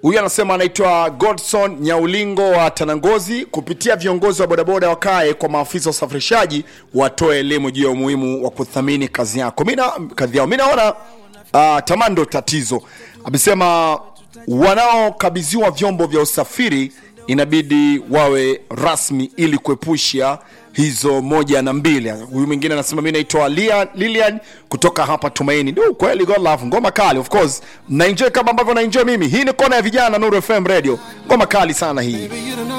huyu anasema anaitwa godson nyaulingo wa tanangozi kupitia viongozi wa bodaboda wakae kwa maafisa wa usafirishaji watoe elimu juu ya umuhimu wa kuthamini kazi yako mina kazi yao mi naona uh, tamaa ndo tatizo amesema wanaokabidhiwa vyombo vya usafiri inabidi wawe rasmi ili kuepusha hizo moja na mbili huyu mwingine anasema mi naitwa Lia- lilian kutoka hapa tumaini du kweli god love ngoma kali of course naenjoy kama ambavyo naenjoy mimi hii ni kona ya vijana nuru fm radio ngoma kali sana hii